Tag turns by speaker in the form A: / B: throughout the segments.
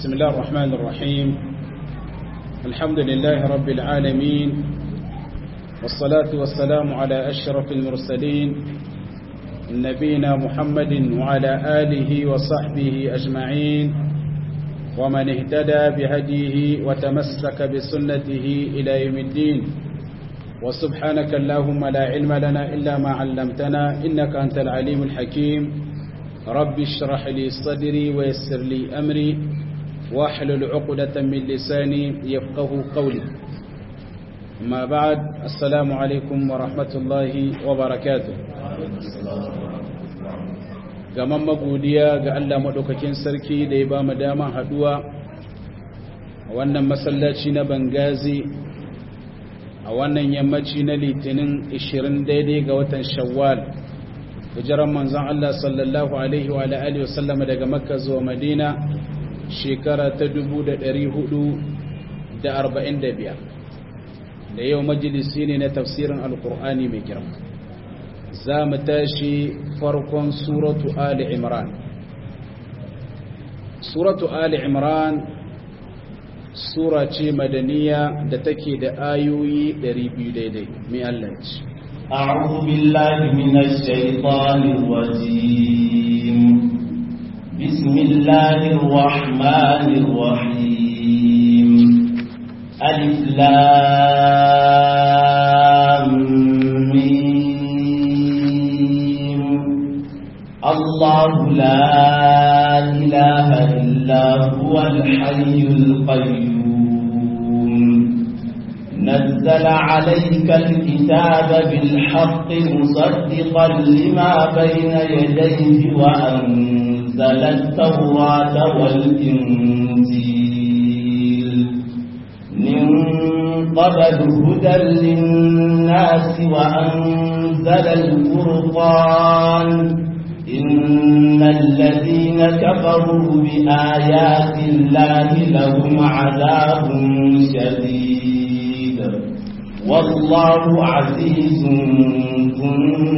A: بسم الله الرحمن الرحيم الحمد لله رب العالمين والصلاة والسلام على أشرف المرسلين نبينا محمد وعلى آله وصحبه أجمعين ومن اهتدى بهديه وتمسك بسنته إلى يوم الدين وسبحانك اللهم لا علم لنا إلا ما علمتنا إنك أنت العليم الحكيم رب اشرح لي صدري ويسر لي أمري واحلل عقدة من لساني يفقه قولي ما بعد السلام عليكم ورحمة الله وبركاته gaman magodiya ga Allah maɗaukakin sarki da ya ba mu dama haɗuwa a wannan masallaci na bangazi a wannan yammaci na litinin 20 daidai ga watan shawwal hijiran manzon Allah sallallahu alaihi wa alihi wa sallama daga makka zuwa madina shekara ta 445 da yau majalisi ne na tafsirin alkur'ani mai girma za mu tashi farkon suratu ali imran suratu ali imran sura ce madaniya da take da ayoyi 200 daidai mai allaci
B: أعوذ بالله من الشيطان الرجيم بسم الله الرحمن الرحيم ألف لام ميم الله لا إله إلا هو الحي القيوم نزل عليك الكتاب بالحق مصدقا لما بين يديه وأنزل التوراة والإنجيل من قبل هدى للناس وأنزل الفرقان إن الذين كفروا بآيات الله لهم عذاب شديد والله عزيز ذو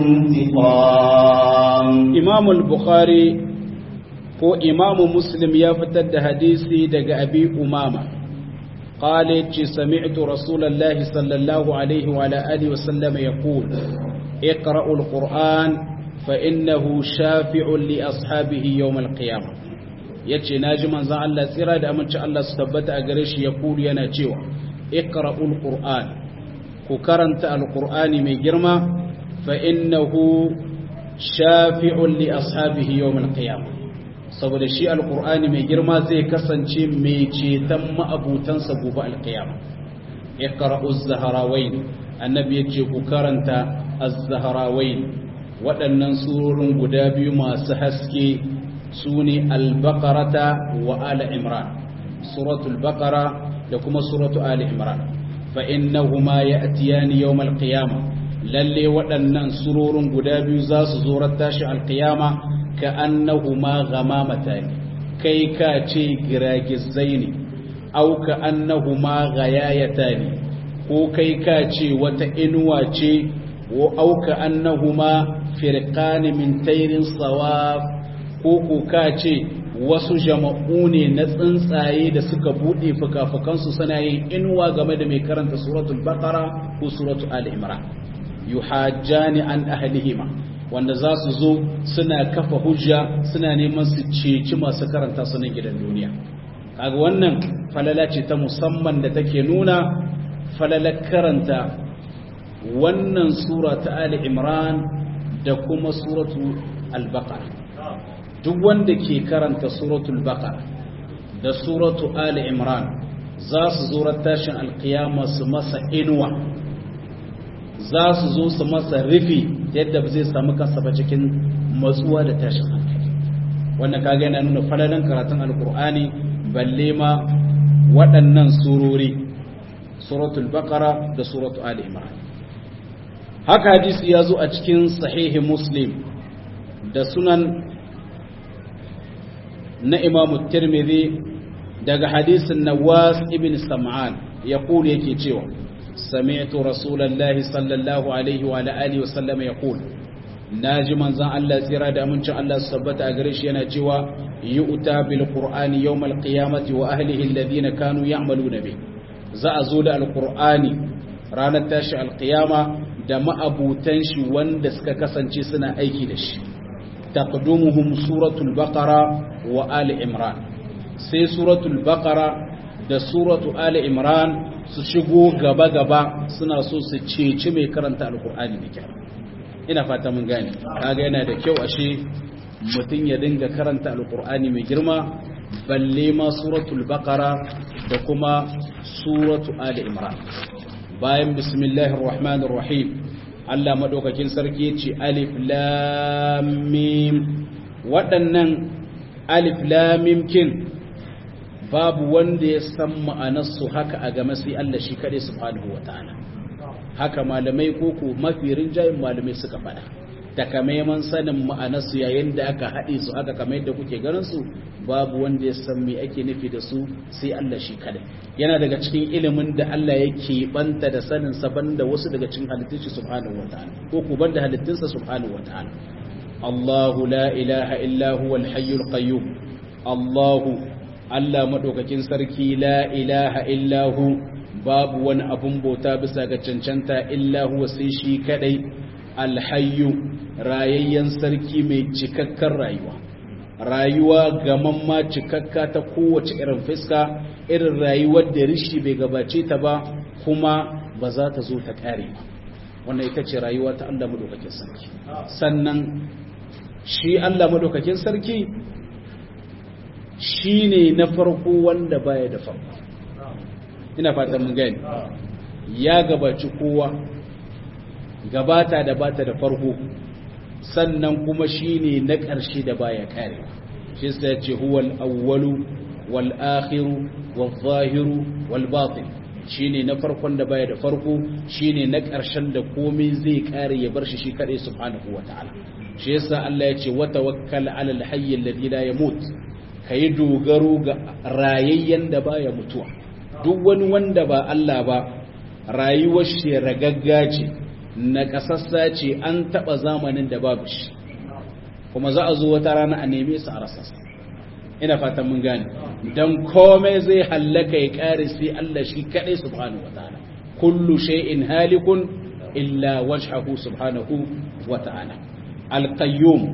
B: انتقام
A: إمام البخاري ko imamu muslim ya fitar da hadisi daga abi umama قال سمعت رسول الله صلى الله عليه وعلى آله وسلم يقول اقرأوا القرآن فإنه شافع لأصحابه يوم القيامة yace naji manzon Allah tsira da aminci Allah su tabbata a gare shi ya kulu yana cewa iqra'ul qur'an ku karanta alqur'ani mai girma fa innahu shafi'un li ashabihi yawm alqiyamah saboda shi alkur'ani mai girma zai kasance mai ceton ma'abutansa gobe alkiyama iqra'u az-zahrawayn annabi yace ku karanta az-zahrawayn waɗannan surorin guda biyu masu haske sune al-baqarata wa ala imran suratul baqara da kuma suratu ali imran fa innahuma ya'tiyani yawm al-qiyamah lalle waɗannan surorin guda biyu za su zo tashi al-qiyama ka annahuma ghamamatan kai ka ce giragizai ne au ka annahuma ghayayatan ko kai ka ce wata inuwa ce au ka annahuma firqan min tayrin sawab ko ko ka ce wasu jama'u ne na tsuntsaye da suka bude fukafukansu suna yin inuwa game da mai karanta suratul baqara ko suratul ali imran yuhajjani an ahlihima wanda za su zo suna kafa hujja suna neman su ceci masu karanta su na gidan duniya kaga wannan falala ce ta musamman da take nuna falalar karanta wannan sura ta Ali Imran da kuma suratu al-Baqara duk wanda ke karanta suratul Baqara da suratu Ali Imran za su zo tashin alkiyama su masa inuwa za su zo su masa rufi yadda ba zai samu kansa ba cikin matsuwa da tashin hankali wannan kaga yana nuna falalan karatun alkur'ani balle ma waɗannan surori suratul baqara da suratul ali imran haka hadisi ya zo a cikin sahihi muslim da sunan na imamu tirmidhi daga hadisin nawas ibn sam'an ya yake cewa سمعت رسول الله صلى الله عليه وعلى آله وسلم يقول naji manzon Allah tsira da amincin Allah su tabbata a gare shi yana cewa yu'ta bil qur'ani yawmal qiyamati wa ahlihi alladhina kanu ya'maluna bih za a zo da alqur'ani ranar tashi alqiyama da ma'abutan shi wanda suka kasance suna aiki da shi taqdumuhum suratul baqara wa ali imran sai suratul baqara da suratu ali imran su shigo gaba gaba suna so su ceci mai karanta alqur'ani da kyau ina fata mun gane kaga yana da kyau ashe mutum ya dinga karanta alqur'ani mai girma balle ma suratul baqara da kuma suratu ali imran bayan bismillahir rahmanir rahim Allah madaukakin sarki yace alif lam mim waɗannan alif lam mim kin babu wanda ya san ma'anar su haka a game sai Allah shi kade subhanahu wataala haka malamai koko mafi rinjayin malamai suka faɗa takamaiman sanin ma'anarsu yayin da aka haɗe su aka kamar yadda kuke ganin su babu wanda ya san me ake nufi da su sai Allah shi kadai yana daga cikin ilimin da Allah yake banta da sanin sa banda wasu daga cikin halittun shi subhanahu wataala ko ku banda halittun sa subhanahu wataala Allahu la ilaha illa huwal hayyul qayyum Allahu Allah madaukakin sarki la ilaha illa hu babu wani abun bauta bisa ga cancanta illa huwa sai shi kadai alhayyu rayayyen sarki mai cikakken rayuwa rayuwa gamamma cikakka ta kowace irin fiska irin rayuwar da rishi bai gabace ta ba kuma ba za ta zo ta kare ba wannan ita ce rayuwa ta Allah madaukakin sarki sannan shi Allah madaukakin sarki shine na farko wanda baya da farko ina fatan mun gani ya gabaci kowa gabata da bata da farko sannan kuma shine na ƙarshe da baya kare shi sai ce huwal awwalu wal akhiru wal zahiru wal batin shine na farkon da baya da farko shine na ƙarshen da komai zai kare ya bar shi shi kadai subhanahu wataala shi yasa Allah ya ce wa tawakkal ala al hayy alladhi la yamut kai dogaro ga rayayyen da baya mutuwa duk wani wanda ba Allah ba rayuwar shi ragagga ce na kasassa ce an taba zamanin da babu shi kuma za a zo wata rana a neme su a rasa ina fatan mun gane dan komai zai hallaka ya kare sai Allah shi kadai subhanahu wataala kullu shay'in halikun illa wajhahu subhanahu wataala al-qayyum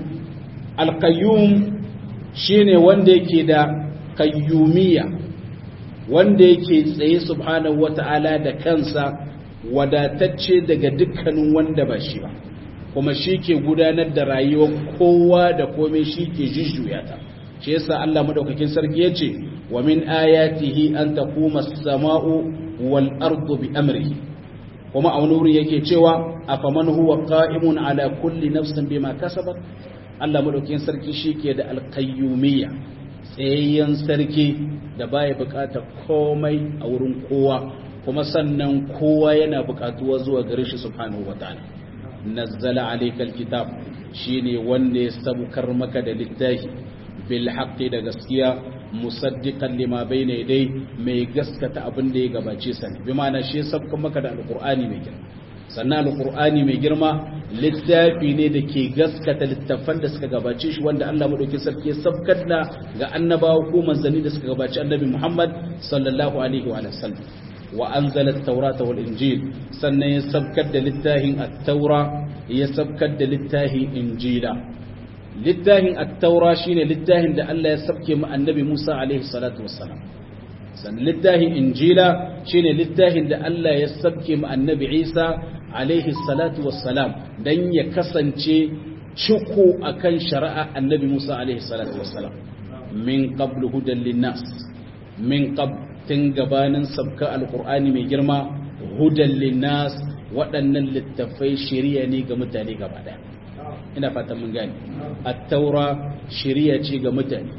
A: al-qayyum shine wanda yake da qayyumiyya wanda yake tsaye subhanahu wata'ala da kansa wadatacce daga dukkanin wanda ba shi ba kuma shi ke gudanar da rayuwar kowa da komai shi ke jujjuya ta shi yasa Allah madaukakin sarki yace wa min ayatihi an taquma as-sama'u wal ardu bi amrihi kuma a wani wuri yake cewa afaman huwa qa'imun ala kulli nafsin bima kasabat Allah madaukakin sarki shi ke da alqayyumiyya tsayayyen sarki da baya bukatar komai a wurin kowa kuma sannan kowa yana bukatuwa zuwa gare shi subhanahu wataala nazzala alaykal kitab shine wanda ya sabukar maka da littafi bil haqqi da gaskiya musaddiqan lima bayna yadai mai gaskata abin da ya gabace sa bi ma'ana shi ya sabukar maka da alqur'ani mai girma sannan alqur'ani mai girma littafi ne da ke gaskata littafan da suka gabace shi wanda Allah madaukakin sarki ya sabkar da ga annabawa ko manzanni da suka gabace annabi Muhammad sallallahu alaihi wa sallam wa anzala at-taurata wal injil sannan ya sabkar da littafin at-taura ya sabkar da littafin injila littafin at-taura shine littafin da Allah ya sabke mu annabi Musa alaihi salatu wassalam sannan littafin injila shine littafin da Allah ya sabke mu annabi Isa alaihi salatu wassalam dan ya kasance ciko akan shari'a annabi Musa alaihi salatu wassalam min qablu hudan linnas min qabl tun gabanin sabka alqur'ani mai girma hudan linnas waɗannan littafai shari'a ne ga mutane gaba daya ina fatan mun gane at-taura shari'a ce ga mutane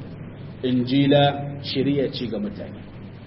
A: injila shari'a ce ga mutane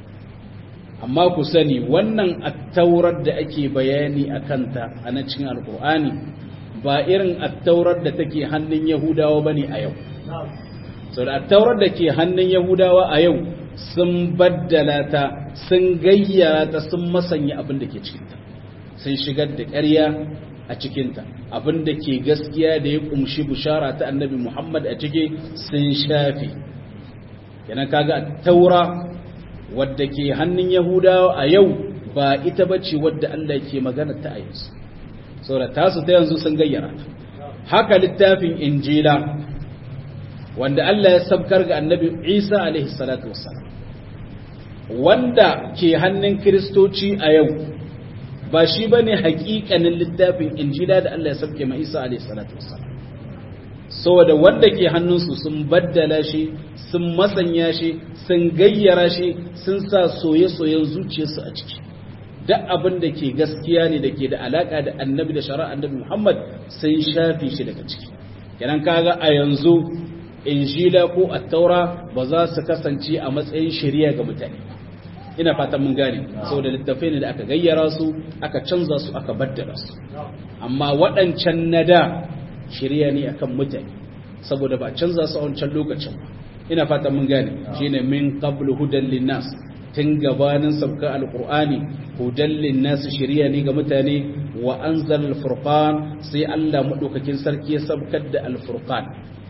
A: amma ku sani wannan attaurar da ake bayani a kanta a na cikin alkur'ani ba irin attaurar da take hannun yahudawa ba ne a yau sau da attaurar da ke hannun yahudawa a yau sun baddala ta sun gayyara ta sun masanya abin da ke cikinta sun shigar da ƙarya a cikinta abinda ke gaskiya da ya kumshi bushara ta annabi Muhammad a ciki sun shafe yana kaga taura wadda ke hannun yahudawa a yau ba ita bace wadda Allah ke magana ta a yanzu saboda tasu ta yanzu sun gayyara haka littafin injila wanda Allah ya sabkar ga annabi Isa alaihi salatu wassalam wanda ke hannun kiristoci a yau ba shi ba ne hakikanin littafin injila da Allah ya sabke ma Isa alaihi salatu wassalam saboda wanda ke hannunsu sun baddala shi sun masanya shi sun gayyara shi sun sa soye-soyen zuciyarsu a ciki duk abin da ke gaskiya ne da ke da alaka da annabi da shari'a annabi Muhammad sun shafi shi daga ciki kenan kaga a yanzu injila ko attaura ba za su kasance a matsayin shari'a ga mutane ina fatan mun gane saboda littafai ne da aka gayyara su aka canza su aka baddala su amma waɗancan na da shari'a ne akan mutane saboda ba canza su a wancan lokacin ba ina fatan mun gane shine min qablu hudan linnas tun gabanin sabka alqur'ani hudan linnas shari'a ne ga mutane wa anzal alfurqan sai Allah madaukakin sarki ya sabkar da alfurqan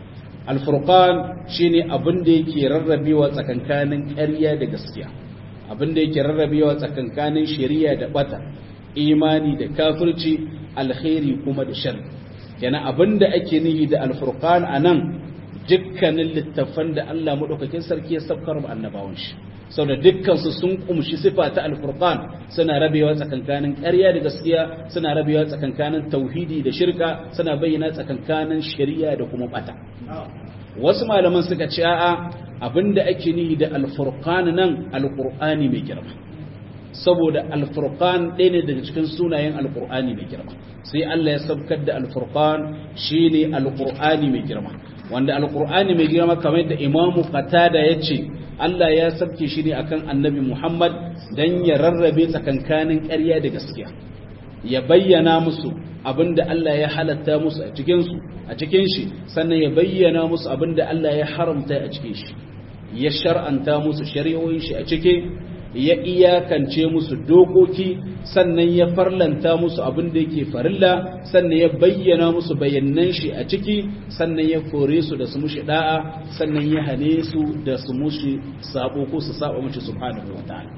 A: alfurqan shine abin da yake rarrabewa tsakankanin ƙarya da gaskiya abin da yake rarrabewa tsakankanin shari'a da bata imani da kafirci alkhairi kuma da shar yana abin da ake nihi da alfurqan anan dukkanin littafan da Allah madaukakin sarki ya sabkar wa annabawan shi saboda dukkansu sun kumshi sifa ta alfurqan suna rabewa tsakankanin ƙarya da gaskiya suna rabewa tsakankanin tauhidi da shirka suna bayyana tsakankanin shari'a da kuma bata wasu malaman suka ce a'a abinda ake nihi da alfurqan nan alqur'ani mai girma saboda alfurqan ɗaya ne daga cikin sunayen alqur'ani mai girma sai Allah ya sabkar da alfurqan shine alqur'ani mai girma wanda alqur'ani mai girma kamar da imamu qatada yace Allah ya sabke shi ne akan annabi Muhammad dan ya rarrabe tsakankanin ƙarya da gaskiya ya bayyana musu abinda Allah ya halatta musu a cikin su a cikin shi sannan ya bayyana musu abinda Allah ya haramta a cikin shi ya shar'anta musu shari'o'in shi a cike ya iyakance musu dokoki sannan ya farlanta musu abin da yake farilla sannan ya bayyana musu bayanan shi a ciki sannan ya kore su da su mushi da'a sannan ya hane su da su mushi sabo ko su saba mushi subhanahu wa ta'ala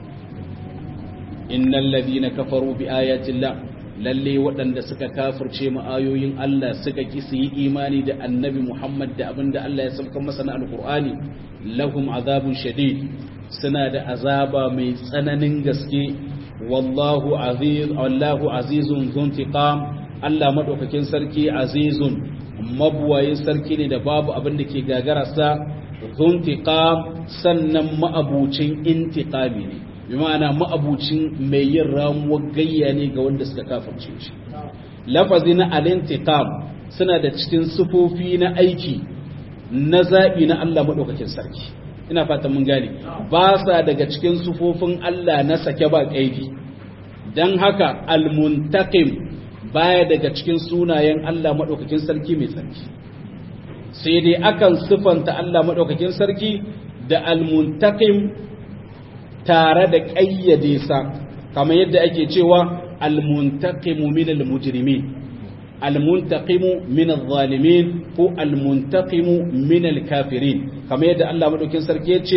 A: innal ladina kafaru bi ayati llah lalle waɗanda suka kafirce mu ayoyin Allah suka ki su yi imani da annabi Muhammad da abinda Allah ya sauka masa na alqur'ani lahum azabun shadid suna da azaba mai tsananin gaske wallahu aziz wallahu azizun zuntiqam Allah madaukakin sarki azizun mabuwayin sarki ne da babu abin da ke gagararsa zuntiqam sannan ma'abucin intiqami ne bi ma'ana ma'abucin mai yin ramuwar gayya ne ga wanda suka kafirce shi lafazi na alintiqam suna da cikin sufofi na aiki na zaɓi na Allah madaukakin sarki ina fata mun gane ba sa daga cikin sufofin Allah na sake ba kaidi dan haka almuntaqim baya daga cikin sunayen Allah madaukakin sarki mai sarki sai dai akan sifanta Allah madaukakin sarki da almuntaqim tare da kayyade sa kamar yadda ake cewa almuntaqimu minal mujrimin almuntaqimu min adh-dhalimin ko almuntaqimu min al-kafirin kamar yadda Allah madaukin sarki yace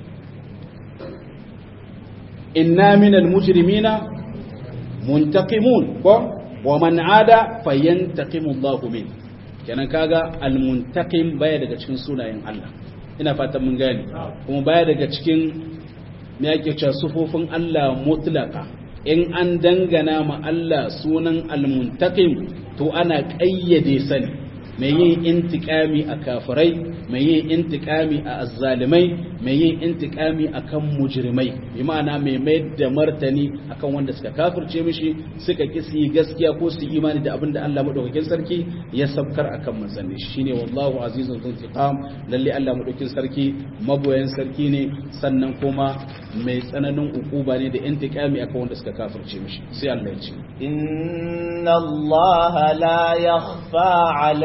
A: inna min al-mujrimina muntaqimun ko wa man ada fayantaqimu Allah min kenan kaga almuntaqim baya daga cikin sunayen Allah ina fatan mun gane kuma baya daga cikin me yake cewa sufofin Allah mutlaka in an dangana ma Allah sunan almuntaqim to ana ƙayyade sani mai yin intikami a kafirai mai yin intikami a azzalimai mai yin intikami akan mujrimai bi ma'ana mai mai da martani akan wanda suka kafirce mishi suka ki su yi gaskiya ko su imani da abin da Allah madaukakin sarki ya sabkar akan manzanni shine wallahu azizun zuntiqam lalle Allah madaukakin sarki maboyan sarki ne sannan kuma mai tsananin ukuba ne da intikami akan wanda suka kafirce mishi sai Allah ya ce
B: inna Allah la yakhfa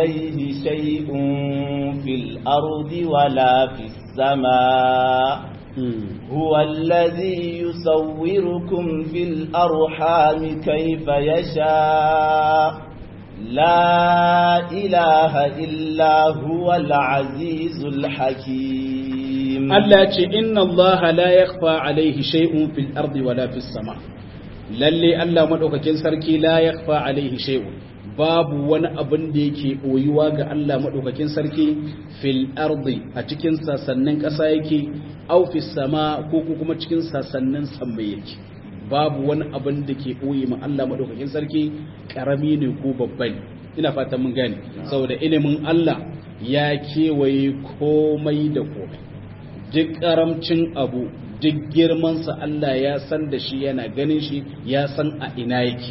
B: alayhi shay'un fil ardi wala fis samaa هو الذي يصوركم في الأرحام كيف يشاء لا إله إلا هو العزيز الحكيم
A: التي إن الله لا يخفى عليه شيء في الأرض ولا في السماء lalle Allah madaukakin sarki la yakhfa alaihi shay'un babu wani abin da yake boyuwa ga Allah madaukakin sarki fil ardi a cikin sasannin ƙasa yake au fis sama ko kuma cikin sasannin sammai yake babu wani abin da ke boye ma Allah madaukakin sarki karami ne ko babba ne ina fatan mun gane saboda ilimin Allah ya kewaye komai da komai duk karamcin abu duk girmansa Allah ya san da shi yana ganin shi ya san a ina yake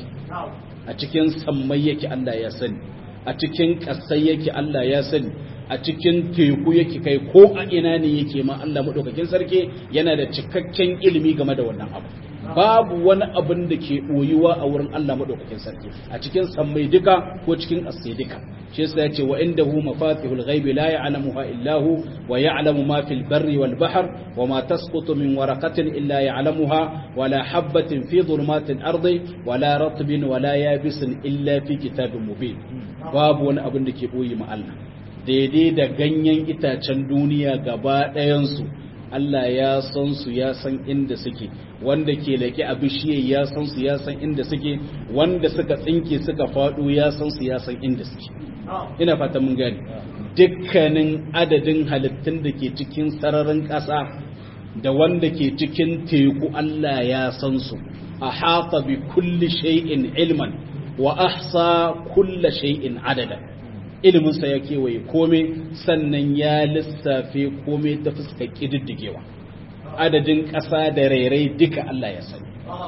A: a cikin sammai yake Allah ya sani a cikin ƙasai yake Allah ya sani a cikin teku yake kai ko a ina ne yake ma Allah maɗaukakin sarki yana da cikakken ilimi game da wannan abu babu wani abin da ke ɓoyuwa a wurin Allah maɗaukakin sarki a cikin sammai duka ko cikin ƙasai duka shi yasa yace wa indahu mafatihul ghaibi la ya'lamuha illa hu wa ya'lamu ma fil barri wal bahr wa ma tasqutu min waraqatin illa ya'lamuha wa la habatin fi dhulumatil ardi wa la ratbin wa la yabisin illa fi kitabin mubin babu wani abin da ke boye ma Allah daidai da ganyen itacen duniya gaba ɗayan su Allah ya san su ya san inda suke wanda ke lake a bishiye ya san su ya san inda suke wanda suka tsinke suka faɗo ya san su ya san inda suke ina fata mun gani dukkanin adadin halittun da ke cikin sararin ƙasa da wanda ke cikin teku Allah ya san su a hafa bi kulli shay'in ilman wa ahsa kulla shay'in adada iliminsa ya kewaye kome sannan ya lissafe kome ta fuskar ƙididdigewa adadin ƙasa da rairai duka Allah ya sani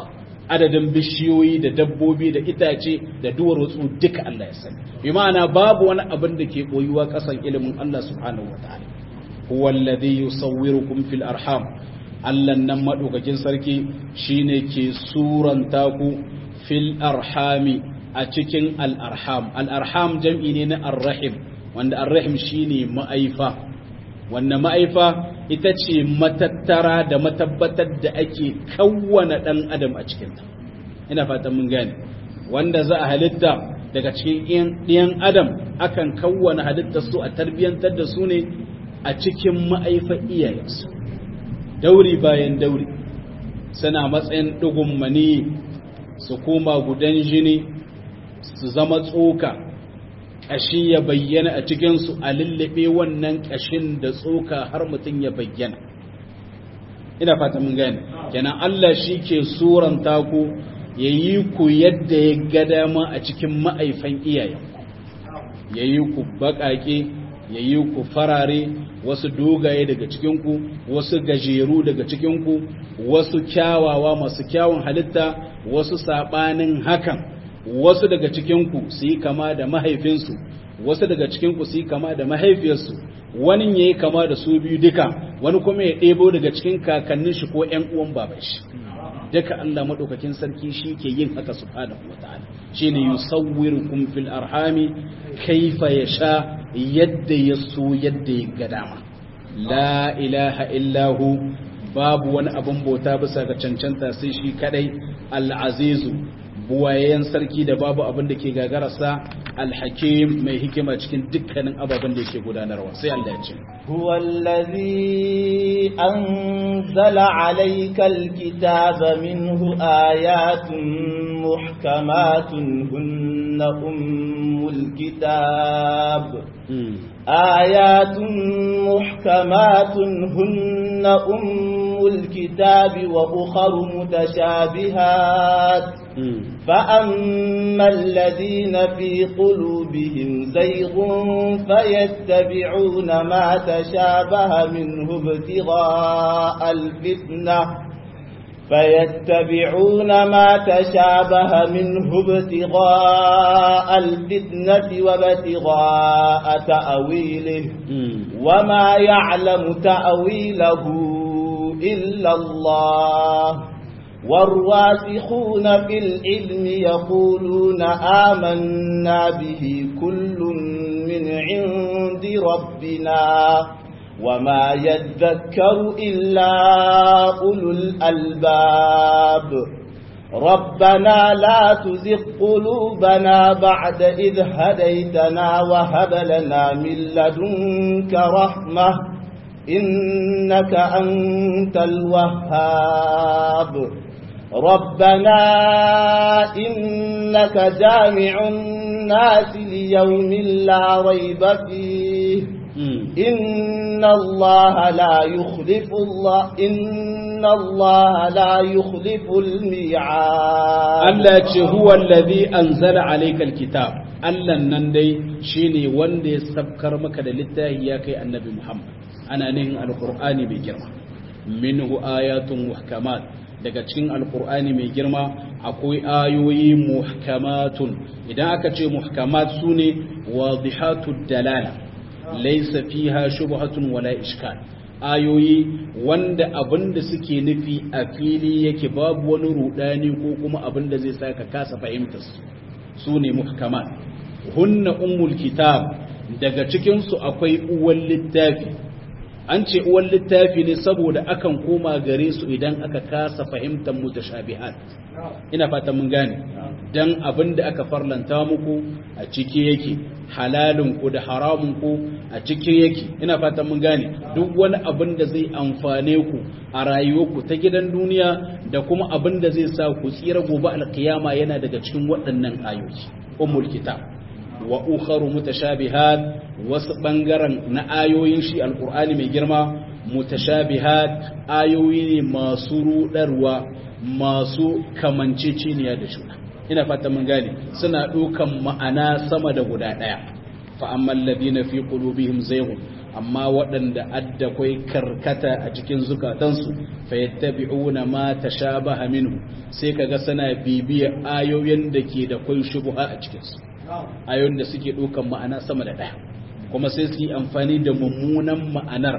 A: adadin bishiyoyi da dabbobi da itace da duwatsu duka Allah ya sani bi ma'ana babu wani abin da ke koyuwa ƙasan ilimin Allah subhanahu wa ta'ala huwa alladhi yusawwirukum fil arham Allah nan madaukakin sarki shine ke suranta ku fil arhami a cikin al'arham al'arham jam'i ne na arrahim wanda arrahim shi ne ma'aifa wanda ma'aifa ita ce matattara da matabbatar da ake kawwana ɗan adam a cikinta ina fatan mun gane wanda za a halitta daga cikin ɗiyan adam akan kawwana halittar su a tarbiyyantar da su ne a cikin ma'aifa iyayensu dauri bayan dauri suna matsayin ɗigun mani su koma gudan jini su zama tsoka ƙashi ya bayyana a cikinsu a lullube wannan ƙashin da tsoka har mutum ya bayyana ina fata mun gane kenan Allah shi ke suranta ku ya yi ku yadda ya ga dama a cikin ma'aifan iyayenku ya yi ku baƙaƙe ya yi ku farare wasu dogaye daga cikinku wasu gajeru daga cikinku wasu kyawawa masu kyawun halitta wasu saɓanin hakan wasu daga cikinku su yi kama da mahaifinsu wasu daga cikinku su yi kama da mahaifiyarsu wani ya yi kama da su biyu duka wani kuma ya ɗebo daga cikin kakannin shi ko ‘yan uwan baban shi duka Allah maɗaukakin sarki shi ke yin haka subhanahu wa ta'ala shi ne yusawwirukum fil arhami kaifa ya sha yadda ya so yadda ya ga dama la ilaha illahu babu wani abin bauta bisa ga cancanta sai shi kadai al-azizu buwayen sarki da babu abin da ke gagararsa alhakim mai hikima cikin dukkanin ababen da yake gudanarwa sai Allah ya ce
B: huwa allazi anzala alayka alkitaba minhu ayatun muhkamatun hunna ummul kitab آيات محكمات هن أم الكتاب وأخر متشابهات فأما الذين في قلوبهم زيغ فيتبعون ما تشابه منه ابتغاء الفتنة فيتبعون ما تشابه منه ابتغاء الفتنة وابتغاء تأويله وما يعلم تأويله إلا الله والراسخون في العلم يقولون آمنا به كل من عند ربنا وما يذكر إلا أولو الألباب ربنا لا تزغ قلوبنا بعد إذ هديتنا وهب لنا من لدنك رحمة إنك أنت الوهاب ربنا إنك جامع الناس ليوم لا ريب فيه إن الله لا يخلف الله إن الله لا يخلف الميعاد
A: الله هو الذي أنزل عليك الكتاب Allah nan dai shine wanda ya sabkar maka da littafi ya kai annabi Muhammad ana nihin alqur'ani mai girma minhu ayatun muhkamat daga cikin alqur'ani mai girma akwai ayoyi muhkamatun idan aka ce muhkamat sune wadihatud dalala laysa fiha shubhatun wala ishkal ayoyi wanda abinda suke nufi a fili yake babu wani rudani ko kuma abinda zai saka kasa fahimtar su sune muhkamat hunna ummul kitab daga cikinsu akwai uwan littafi an ce uwan littafi ne saboda akan koma gare su idan aka kasa fahimtar mutashabihat ina fatan mun gane dan abin da aka farlanta muku a ciki yake halalin ku da haramun ku a ciki yake ina fatan mun gane duk wani abin da zai amfane ku a rayuwarku ta gidan duniya da kuma abin da zai sa ku tsira gobe alkiyama yana daga cikin waɗannan ayoyi ummul kitab wa ukharu mutashabihat wasu bangaren na ayoyin shi alqur'ani mai girma mutashabihat ayoyi ne masu rudarwa masu kamanceceniya da juna ina fata mun gane suna dukan ma'ana sama da guda daya fa ammal ladina fi qulubihim zayghun amma waɗanda adda kwai karkata a cikin zukatansu fa yattabi'una ma tashabaha minhu sai kaga suna bibiyar ayoyin da ke da kwai shubha a cikin su ayoyin da suke ɗaukan ma'ana sama da ɗaya kuma sai su yi amfani da mummunan ma'anar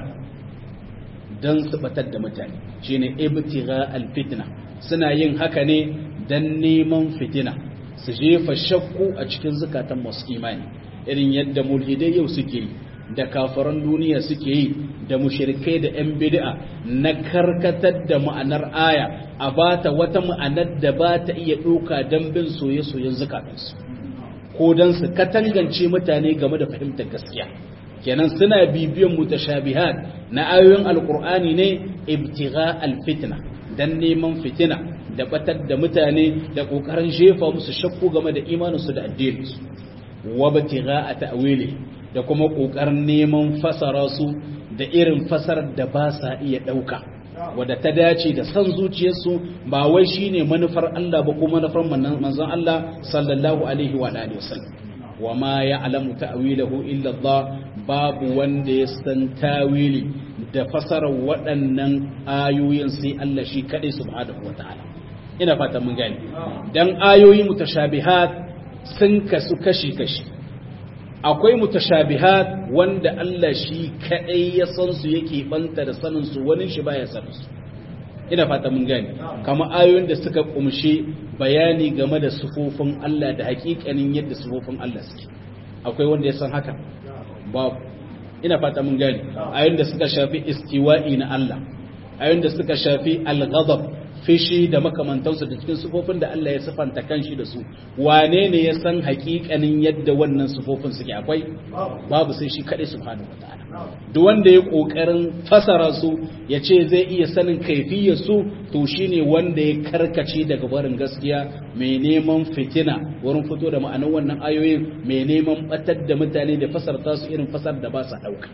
A: don su batar da mutane shine ibtigha alfitna suna yin haka ne don neman fitina su jefa shakku a cikin zukatan masu imani irin yadda mulhidai yau suke yi da kafaran duniya suke yi da mushrikai da 'yan bid'a na karkatar da ma'anar aya a bata wata ma'anar da ba ta iya ɗauka don bin soye-soyen zukatansu ko don su katangance mutane game da fahimtar gaskiya kenan suna bibiyan mutashabihat na ayoyin alkur'ani ne ibtigha alfitna dan neman fitina da batar da mutane da kokarin jefa musu shakku game da imaninsu da addininsu wa ibtigha ta'wili da kuma kokarin neman fasara su da irin fasarar da ba sa iya dauka wadda ta dace da san zuciyarsu ba wai shine manufar Allah ba ko manufar manzon Allah sallallahu alaihi wa alihi wasallam wa ma ya'lamu ta'wilahu illa Allah babu wanda ya san tawili da fasarar waɗannan ayoyin sai Allah shi kadai subhanahu wataala ina fata mun gani dan ayoyi mutashabihat sun kasu kashi kashi akwai mutashabihat wanda Allah shi kadai ya san su yake banta da sanin su wani shi baya san su ina fata mun gani kamar ayoyin da suka kumshi bayani game da sufofin Allah da hakikanin yadda sufofin Allah suke akwai wanda ya san haka babu ina fata mun gani ayoyin da suka shafi istiwa'i na Allah ayoyin da suka shafi al-ghadab fishi da makamantansu da cikin sufofin da Allah ya sifanta kanshi da su wane ne ya san hakikanin yadda wannan sufofin suke akwai babu sai shi kadai subhanahu wataala duk wanda ya kokarin fasara su ya ce zai iya sanin kaifiyar su to shine wanda ya karkace daga barin gaskiya mai neman fitina wurin fito da ma'anar wannan ayoyin mai neman batar da mutane da fasarta su irin fasar da ba sa dauka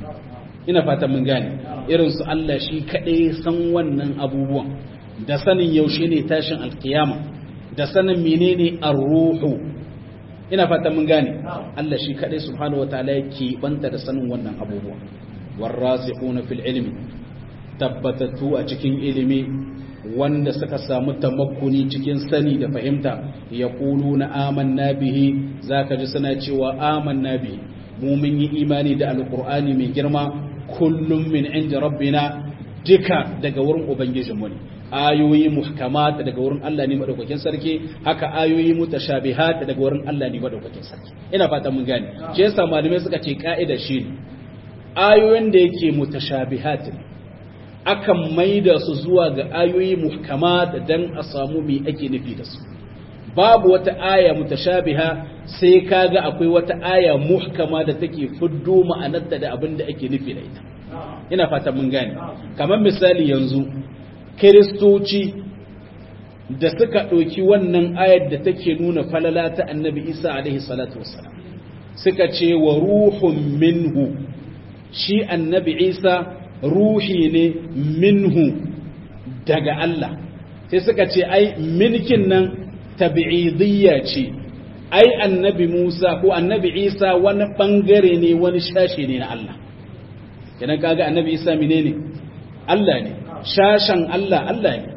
A: ina fatan mun gane irin su Allah shi kadai san wannan abubuwan da sanin yaushe ne tashin alkiyama da sanin menene ar-ruhu ina fatan mun gane Allah shi kadai subhanahu wataala yake banta da sanin wannan abubuwa warasikhuna fil ilmi tabbatatu a cikin ilimi wanda suka samu tamakkuni cikin sani da fahimta yaquluna amanna bihi zaka ji suna cewa amanna bihi mu mun yi imani da alqur'ani mai girma kullum min inda rabbina duka daga wurin ubangijinmu ne ayoyi muhkamat daga wurin Allah ne madaukakin sarki haka ayoyi mutashabihat daga wurin Allah ne madaukakin sarki ina fata mun gane shi yasa malamai suka ce ka'ida shi ne ayoyin da yake mutashabihat akan maida su zuwa ga ayoyi muhkamat dan a samu me ake nufi da su babu wata aya mutashabiha sai kaga akwai wata aya muhkama da take fiddo ma'anarta da abin da ake nufi da ita ina fatan mun gane kamar misali yanzu kiristoci da suka ɗauki wannan ayar da take nuna falala ta annabi isa alaihi salatu wassalam suka ce wa ruhun minhu shi annabi isa ruhi ne minhu daga Allah sai suka ce ai milkin nan tabi'idiyya ce ai annabi Musa ko annabi Isa wani bangare ne wani shashi ne na Allah kenan kaga annabi Isa menene Allah ne shashan Allah Allah ne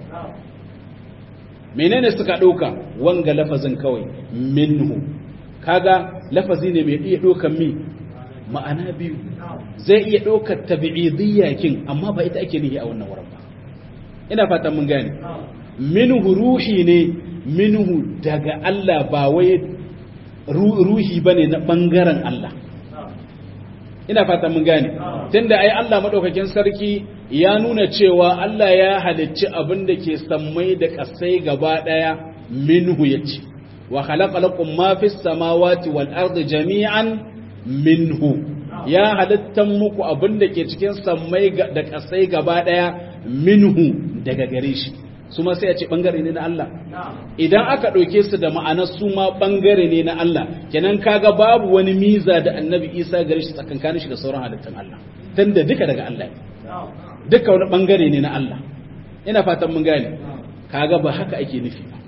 A: menene suka ɗauka wanga lafazin kawai minhu kaga lafazi ne mai iya ɗaukan mi ma'ana biyu zai iya ɗaukar tabi'idiyya kin amma ba ita ake nihi a wannan wurin ba ina fatan mun gane minhu ruhi ne minhu daga Allah ba wai ruhi bane na bangaren Allah ina fatan mun gane tunda ai Allah madaukakin sarki ya nuna cewa Allah ya halicci abin da ke sammai da kasai gaba daya minhu yace wa khalaqa lakum ma fis samawati wal ardi jami'an minhu ya halittan muku abin da ke cikin sammai da kasai gaba daya minhu daga gare shi su ma sai a ce bangare ne na Allah idan aka ɗauke su da ma'anar su ma bangare ne na Allah kenan kaga babu wani miza da annabi isa gare shi tsakankanin shi da sauran halittun Allah tunda duka daga Allah ne duka wani bangare ne na Allah ina fatan mun gane kaga ba haka ake nufi ba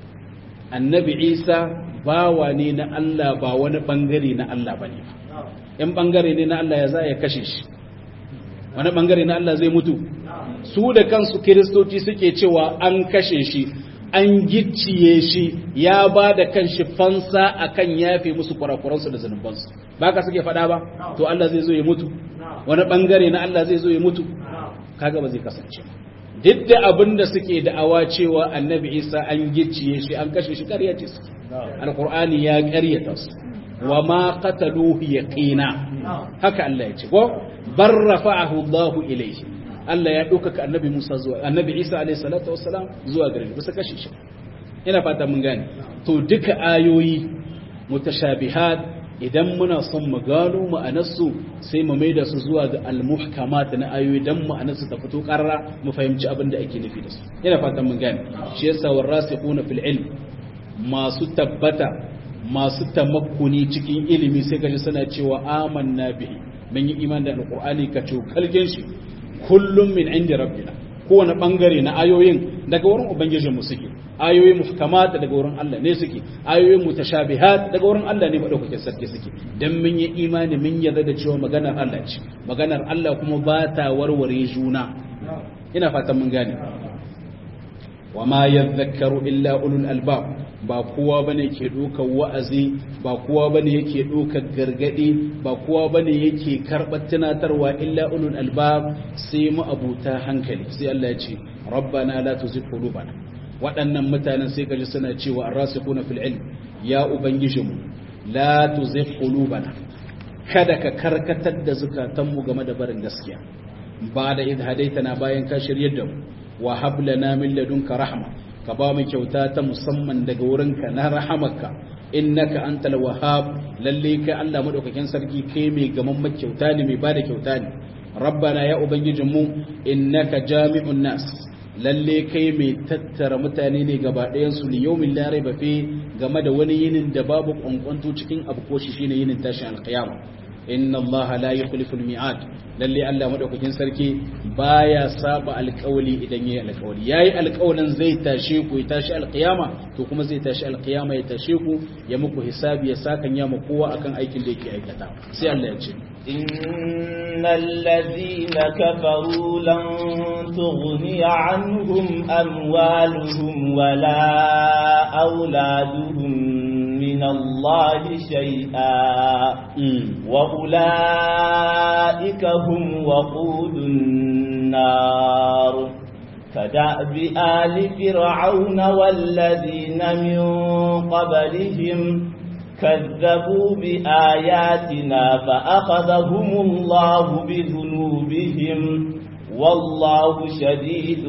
A: annabi isa bawa ne na Allah ba wani bangare na Allah bane ba in bangare ne na Allah ya za ya kashe shi wani bangare na Allah zai mutu su da kansu kiristoci suke cewa an kashe shi an gicciye shi ya ba da kanshi fansa akan yafe musu kurakuransu da zunubansu ba ka suke faɗa ba to Allah zai zo ya mutu wani bangare na Allah zai zo ya mutu kaga ba zai kasance duk da abin da suke da'awa cewa annabi isa an gicciye shi an kashe shi ƙarya ce suke alkur'ani ya ƙaryata su wa ma qataluhu yaqina haka Allah ya ce ko bar rafa'ahu Allah ilayhi Allah ya ɗaukaka annabi Musa zuwa annabi Isa alayhi salatu wassalam zuwa gare shi bisa kashe shi ina fata mun gane to duka ayoyi mutashabihat idan muna son mu gano ma'anarsu sai mu maida su zuwa ga al-muhkamat na ayoyi dan ma'anarsu ta fito karra mu fahimci abin da ake nufi da su ina fatan mun gane shi yasa warasiquna fil ilm masu tabbata masu tamakkuni cikin ilimi sai kaji suna cewa amanna bihi mun yi iman da alqur'ani ka kalgen shi kullum min inda rabbina kowane bangare na ayoyin daga wurin ubangijin mu suke ayoyi muhkamat daga wurin Allah ne suke ayoyi mutashabihat daga wurin Allah ne madaukakin sarki suke dan mun yi imani mun yarda da cewa maganar Allah ce maganar Allah kuma ba ta warware juna ina fatan mun gane wa ma yadhakkaru illa ulul albab ba kowa bane ke dokar wa'azi ba kowa bane yake dokar gargadi ba kowa bane yake karbar tunatarwa illa ulul albab sai mu abuta hankali sai Allah ya ce rabbana la tuzigh qulubana waɗannan mutanen sai kaji suna cewa arrasikuna fil ilm ya ubangijinmu la tuzigh qulubana kada ka karkatar da zukatanmu game da barin gaskiya ba da idh hadaitana bayan ka shiryar da mu wa hab lana min ladunka rahma ka ba mu kyauta ta musamman daga wurinka na rahamarka innaka antal wahhab lalle kai Allah madaukakin sarki kai mai gaman kyauta ne mai bada kyauta ne rabbana ya ubangijinmu innaka jami'un nas lalle kai mai tattara mutane ne gaba ɗayan su liyaumin la raiba fi game da wani yinin da babu kwankwanto cikin abu ko shi shine yinin tashin alqiyama inna allaha la yukhlifu almi'ad lalle Allah madaukakin sarki baya saba alƙawli idan yayi alƙawli yayi alƙawlin zai tashe ku ya tashi alqiyama to kuma zai tashi alqiyama ya tashe ku ya muku hisabi ya sakan ya mu kowa akan aikin da yake aikata sai Allah ya ce
B: إن الذين كفروا لن تغني عنهم أموالهم ولا أولادهم من الله شيئا وأولئك هم وقود النار كدأب آل فرعون والذين من قبلهم كذبوا بآياتنا فأخذهم الله بذنوبهم والله شديد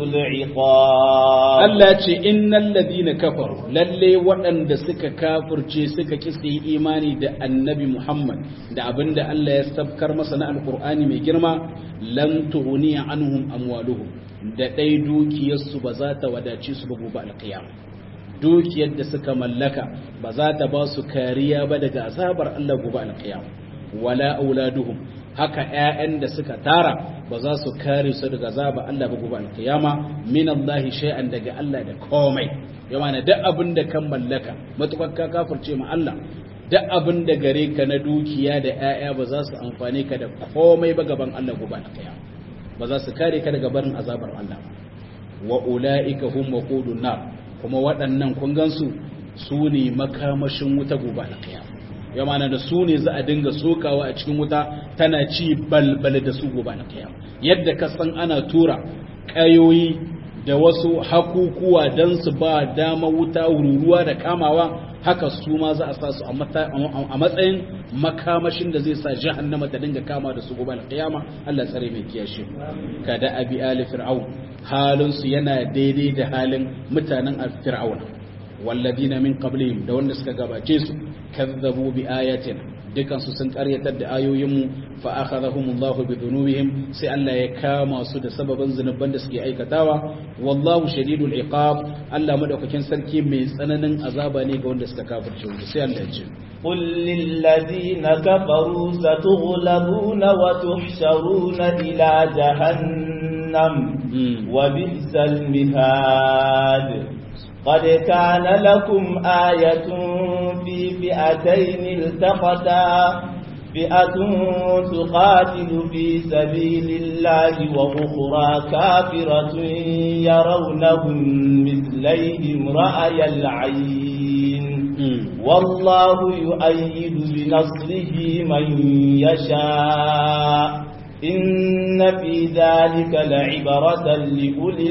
B: العقاب
A: Allah ce innal ladina kafaru lalle waɗanda suka kafirce suka kisi imani da annabi Muhammad da abinda Allah ya sabkar masa na alkur'ani mai girma lan tughni anhum amwaluhum da dai dukiyarsu ba za ta wadace su ba gobe alqiyama dukiyar da suka mallaka ba za ta ba su kariya ba daga azabar Allah gobe alqiyama wala auladuhum haka ƴaƴan da suka tara ba za su kare su daga zaba Allah ba gobe alkiyama min Allah shay'an daga Allah da komai yawa na duk abin da kan mallaka matukar ka kafirce ma Allah duk abin da gare ka na dukiya da ƴaƴa ba za su amfane ka da komai ba gaban Allah gobe alkiyama ba za su kare ka daga barin azabar Allah wa ulaika hum waqudun nar kuma waɗannan kun gansu su ne makamashin wuta gobe alkiyama ya mana da su ne za a dinga sokawa a cikin wuta tana ci balbal da su gobe na kiyama yadda ka san ana tura kayoyi da wasu hakukuwa don su ba dama wuta ruruwa da kamawa haka su ma za a sa su a matsayin makamashin da zai sa jahannama ta dinga kama da su gobe na kiyama Allah tsare mai kiyashe kada abi ali fir'aun halin su yana daidai da halin mutanen fir'auna والذين من قبلهم da wanda suka gabace su kazzabu bi ayatina dukan su sun karyatar da ayoyin mu fa akhadhahumullahu bi dhunubihim sai Allah ya kama su da sababan zunuban da suke aikatawa wallahu shadidul iqab Allah madaukakin sarki mai tsananin azaba ne ga wanda suka kafirce sai Allah ya ce
B: قل للذين كفروا ستغلبون وتحشرون إلى جهنم وبئس المهاد قد كان لكم آية في فئتين التقتا فئة تقاتل في سبيل الله وأخرى كافرة يرونهم مثليهم رأي العين والله يؤيد بنصره من يشاء إن في ذلك لعبرة لأولي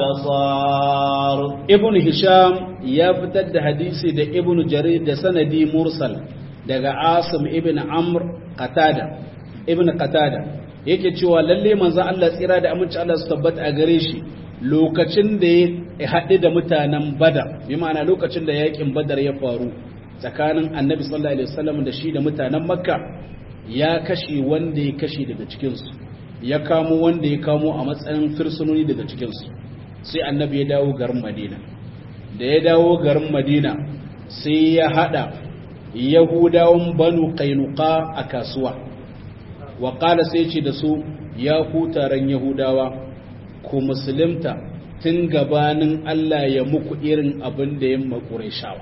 B: الأبصار
A: ابن هشام يفتد حديثي ده ابن جرير ده سندي مرسل daga Asim ibn Amr Qatada ibn Qatada yake cewa lalle manzon Allah tsira da aminci Allah su tabbata a gare shi lokacin da ya haɗu da mutanen Badar bi ma'ana lokacin da yakin Badar ya faru tsakanin Annabi sallallahu alaihi wasallam da shi da mutanen Makka ya kashe wanda ya kashe daga cikinsu ya kamo wanda ya kamo a matsayin firsunoni daga cikinsu sai annabi ya dawo garin madina da ya dawo garin madina sai ya hada yahudawan banu kainuka a kasuwa wa sai ce da su ya ku taron yahudawa ku musulunta tun gabanin allah ya muku irin abin da ya makure shawa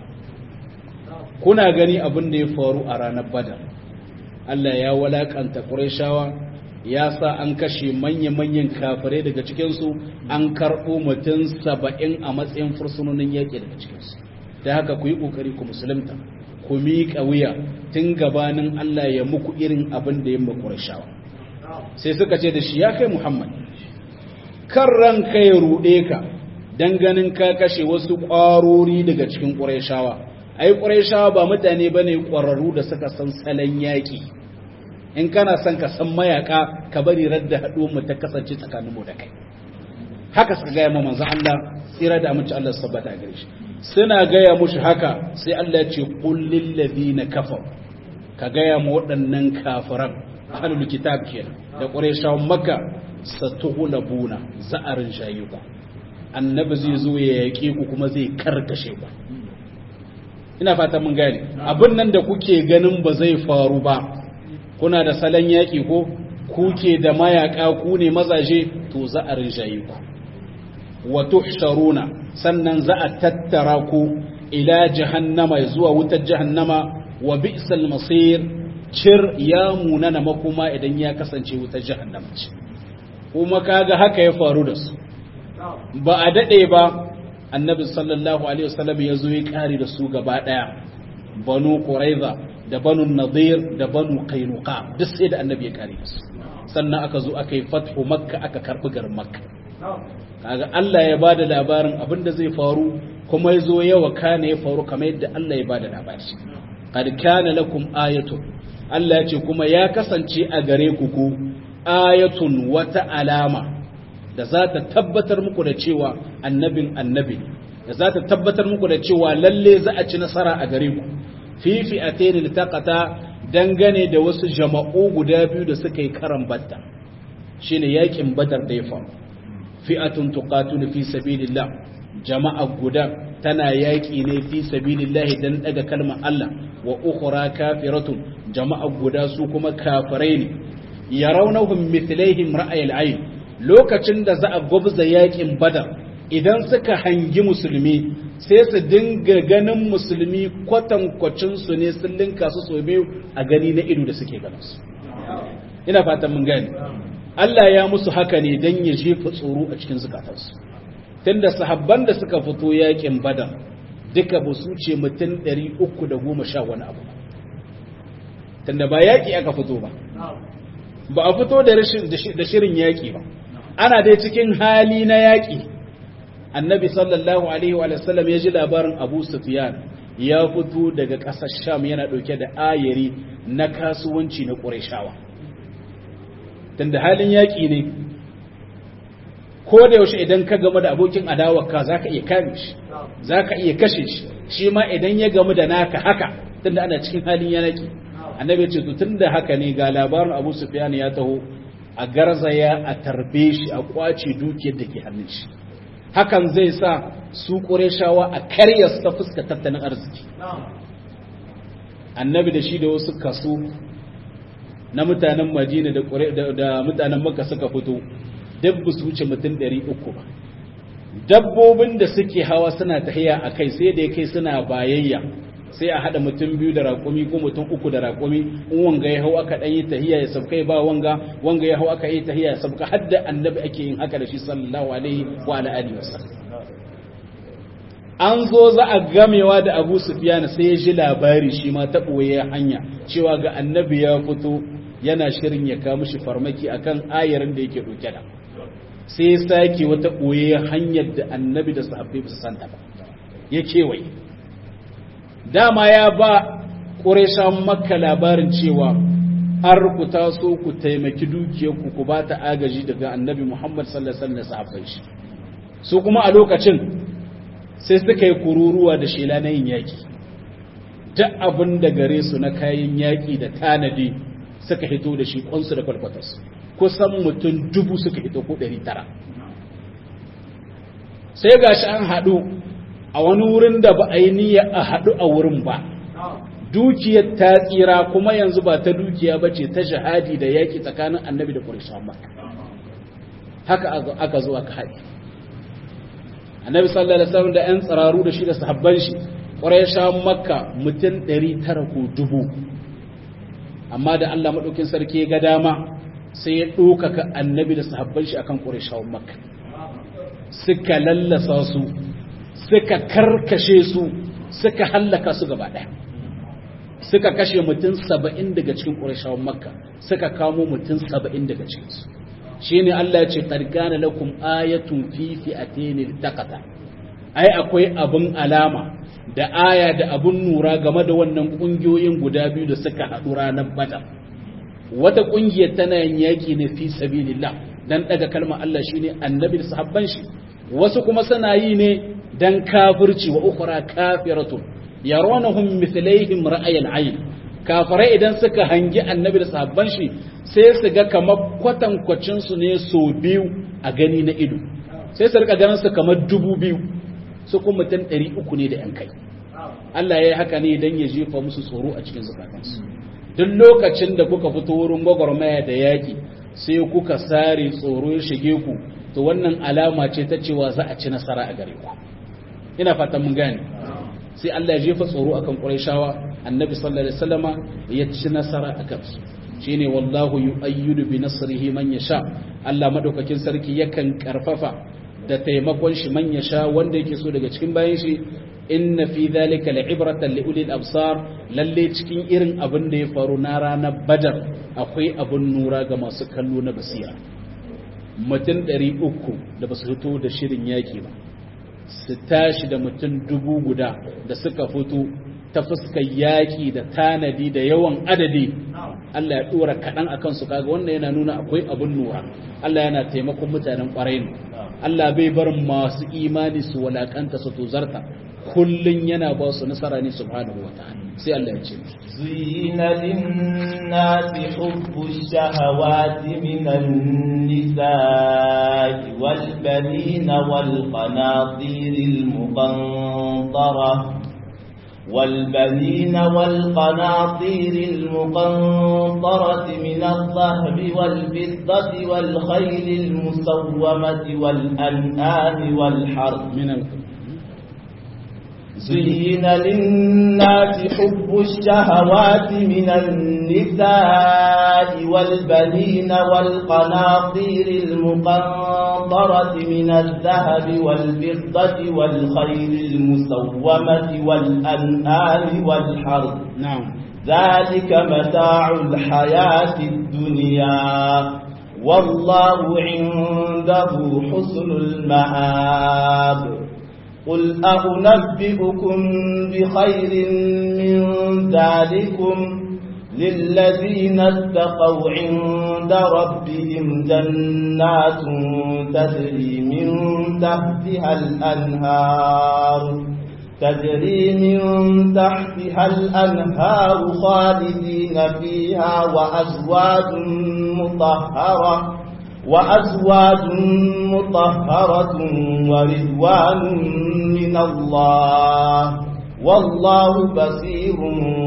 A: kuna gani abin da ya faru a ranar badar Allah ya walakanta Qurayshawa ya sa an kashe manya-manyan kafirai daga cikinsu an karɓo mutum saba'in a matsayin fursunonin yaƙi daga cikinsu da haka ku yi ƙoƙari ku musulunta ku miƙa wuya tun gabanin Allah ya muku irin abin da ya ma Qurayshawa sai suka ce da shi ya kai Muhammad kan ranka ya ruɗe ka dan ganin ka kashe wasu ƙwarori daga cikin Qurayshawa ai Qurayshawa ba mutane bane ƙwararru da suka san salon yaƙi in kana son ka san mayaka ka bari radda haɗuwar mu ta kasance tsakanin mu da kai haka suka gaya ma manzo Allah tsira da amince Allah sabbata a gare shi suna gaya mushi haka sai Allah ya ce qul lil ladina kafar ka gaya ma waɗannan kafiran ahlul kitab kenan da qurayshawan makka satughlabuna za'arin shayuku annabi zai zo ya yaƙe ku kuma zai karkashe ku ina fata mun gane abin nan da kuke ganin ba zai faru ba kuna da salon yaƙi ko kuke da mayaƙa ku ne mazaje to za a rinjaye ku wa tuhsharuna sannan za a tattara ku ila jahannama zuwa wutar jahannama wa bi'sal masir cir ya munana makoma idan ya kasance wutar jahannama ce kuma kaga haka ya faru da su ba a dade ba annabi sallallahu alaihi wasallam ya zo ya kare da su gaba daya banu quraiza da banu nadir da banu qainuqa duk sai da annabi ya kare da su sannan aka zo aka yi fathu makka aka karbi garin makka kaga Allah ya bada labarin abin da zai faru kuma ya zo yawa kana ya faru kamar yadda Allah ya bada labari qad kana lakum ayatun Allah ya ce kuma ya kasance a gare ku ku ayatun wata alama da za ta tabbatar muku da cewa annabin annabi da za ta tabbatar muku da cewa lalle za a ci nasara a gare ku fifi a teni litaqata dangane da wasu jama'u guda biyu da suka yi karan batta shine yakin badar da ya faru fi'atun tuqatilu fi sabilillah jama'a guda tana yaki ne fi sabilillah dan daga kalmar Allah wa ukhra kafiratun jama'a guda su kuma kafirai ne yarawnahum mithlaihim ra'ayil ayn lokacin da za a gwabza yakin badar idan suka hangi musulmi sai su dinga ganin musulmi kwatankwacin su ne sun linka su so biyu a gani na ido da suke ganin su ina fatan mun gani Allah ya musu haka ne dan ya jefa tsoro a cikin zukatansu tunda sahabban da suka fito yakin badar duka ba su ce mutum 310 wani abu tunda ba yaki aka fito ba ba a fito da shirin yaki ba ana dai cikin hali na yaki annabi sallallahu alaihi wa sallam ya ji labarin abu sufyan ya fito daga ƙasar sham yana ɗauke da ayari na kasuwanci na ƙurashawa tunda halin yaƙi ne ko da yaushe idan ka gamu da abokin adawarka za ka iya kame shi za ka iya kashe shi shi ma idan ya gamu da naka haka tunda ana cikin halin yaƙi annabi ce tun da haka ne ga labarin abu sufyan ya taho a garzaya a tarbe shi a kwace dukiyar da ke hannun shi hakan zai sa su ƙureshawa a karya su ta fuska tattalin arziki annabi da shi da wasu kaso na mutanen majina da mutanen maka suka fito dabba su wuce mutum 300 ba dabbobin da suke hawa suna tahiya a kai sai da ya kai suna bayayya sai a haɗa mutum biyu da raƙumi ko mutum uku da raƙumi in wanga ya hau aka ɗan yi tahiya ya sabkai ba wanga wanga ya hau aka yi tahiya ya sabka har da annabi ake yin haka da shi sallallahu alaihi wa alihi wasallam an zo za a gamewa da Abu Sufyan sai ya ji labari shi ma ta boye hanya cewa ga annabi ya fito yana shirin ya kawo mishi farmaki akan ayarin da yake dauke da sai ya sake wata boye hanyar da annabi da sahabbai ba su santa ba ya kewaye dama ya ba ƙureshan makka labarin cewa har ku taso ku taimaki dukiyarku ku ba ta agaji daga annabi muhammad sallallahu alaihi wasallam shi su kuma a lokacin sai suka yi kururuwa da shela na yin yaƙi duk abin da gare su na kayan yaƙi da tanadi suka hito da shi kwansu da kwalkwatarsu kusan mutum dubu suka hito ko ɗari tara sai gashi an haɗu a wani wurin da ba a yi niyya a haɗu a wurin ba dukiyar ta tsira kuma yanzu ba ta dukiya ba ce ta shahadi da yaƙi tsakanin annabi da ƙurishan makka haka aka zo aka haɗe annabi sallallahu alaihi wasallam da ƴan tsararu da shi da sahabban shi ƙurishan makka mutum ɗari tara ko dubu amma da Allah maɗaukin sarki ga dama sai ya ɗaukaka annabi da sahabban shi akan ƙurishan makka suka lallasa su suka karkashe su suka hallaka su gaba ɗaya suka kashe mutum saba'in daga cikin ƙurashawan makka suka kamo mutum saba'in daga cikinsu shi ne Allah ya ce ƙarƙana lakum ayatun fifi a tenil takata ai akwai abin alama da aya da abin nura game da wannan ƙungiyoyin guda biyu da suka haɗu ranar badar wata ƙungiyar tana yin yaƙi ne fi sabilillah dan ɗaga kalmar Allah shine annabi da sahabban shi wasu kuma suna yi ne dan kafirci wa ukhra kafiratun yaronahum mithlaihim ra'ayil ayn kafirai idan suka hangi annabi da sahabban shi sai su ga kamar kwatankwacin su ne so biyu a gani na ido sai su rika ganin su kamar dubu biyu su kuma mutum ɗari uku ne da yan kai Allah ya yi haka ne dan ya jefa musu tsoro a cikin zukatansu duk lokacin da kuka fito wurin gwagwarmaya da yaƙi sai kuka sare tsoro ya shige ku to wannan alama ce ta cewa za a ci nasara a gare ku ina fatan mun gane sai Allah ya jefa tsoro akan Qurayshawa annabi sallallahu alaihi wasallama ya ci nasara akan su shine wallahu yu'ayyidu bi nasrihi man yasha Allah madaukakin sarki yakan karfafa da taimakon shi man yasha wanda yake so daga cikin bayan shi inna fi dhalika la'ibratan li ulil absar lalle cikin irin abin da ya faru na ranar badar akwai abin nura ga masu kallo na basira mutum 300 da basu fito da shirin yaki ba su tashi da mutum dubu guda da suka fito ta fuskar yaƙi da tanadi da yawan adadi Allah ya dora kaɗan a kansu kaga wannan yana nuna akwai abin lura Allah yana taimakon mutanen ƙwarai ne Allah bai bar masu imani su walakanta su tozarta kullun yana ba su nasara ne subhanahu wa ta'ala sai Allah ya ce
B: زين للناس حب الشهوات من النساء والبنين والقناطير المقنطرة والبنين والقناطير المقنطرة من الذهب والفضة والخيل المسومة والأنعام والحرث
A: من ال...
B: زين للناس حب الشهوات من النساء والبنين والقناطير المقنطرة من الذهب والفضة والخيل المسومة والأنعام والحرث
A: نعم
B: ذلك متاع الحياة الدنيا والله عنده حسن المآب قل أنبئكم بخير من ذلكم للذين اتقوا عند ربهم جنات تجري من تحتها الأنهار تجري من تحتها الأنهار خالدين فيها وأزواج مطهرة وأزواج مطهرة ورضوان من الله والله بصير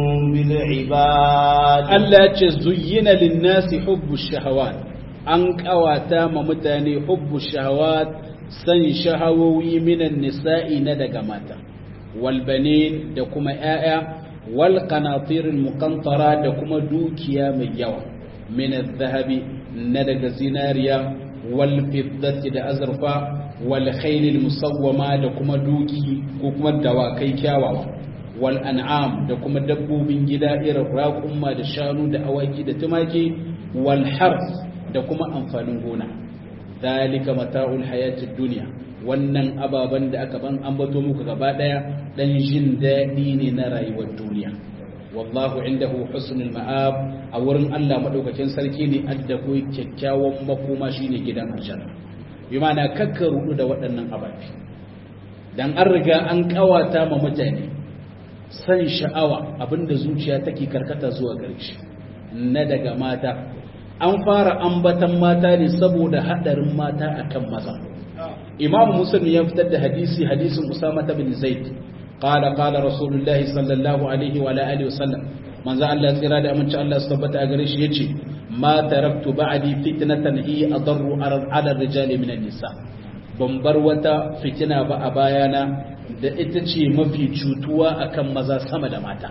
B: بالعباد
A: Allah ya ce zuyyina linnasi hubbu shahawat an kawata ma mutane hubbu shahawat san shahawowi minan nisa'i na daga mata wal banin da kuma ƴaƴa wal qanatir muqantara da kuma dukiya mai yawa min zahabi na daga zinariya wal fiddati da azurfa wal khayl musawwama da kuma duki ko kuma dawakai kyawawa wal an'am da kuma dabbobin gida irin raƙumma da shanu da awaki da tumaki wal harf da kuma amfanin gona dalika mata'ul hayatid dunya wannan ababan da aka ban ambato muku gaba daya dan jin daɗi ne na rayuwar duniya wallahu indahu husnul ma'ab a wurin Allah madaukakin sarki ne adda ko kyakkyawan makoma shine gidan aljanna bi ma'ana kakka rudu da waɗannan ababi dan an riga an kawata ma mutane san sha'awa abinda zuciya take karkata zuwa gare shi na daga mata an fara ambatan mata ne saboda hadarin mata akan maza imam muslim ya fitar da hadisi hadisin usama bin zaid qala qala rasulullahi sallallahu alaihi wa alihi wa sallam manzo Allah tsira da aminci Allah su tabbata a gare shi yace ma taraktu ba'di fitnatan hi adarru ala rijali min nisa ban bar wata fitina ba a bayana da ita ce mafi cutuwa akan maza sama da mata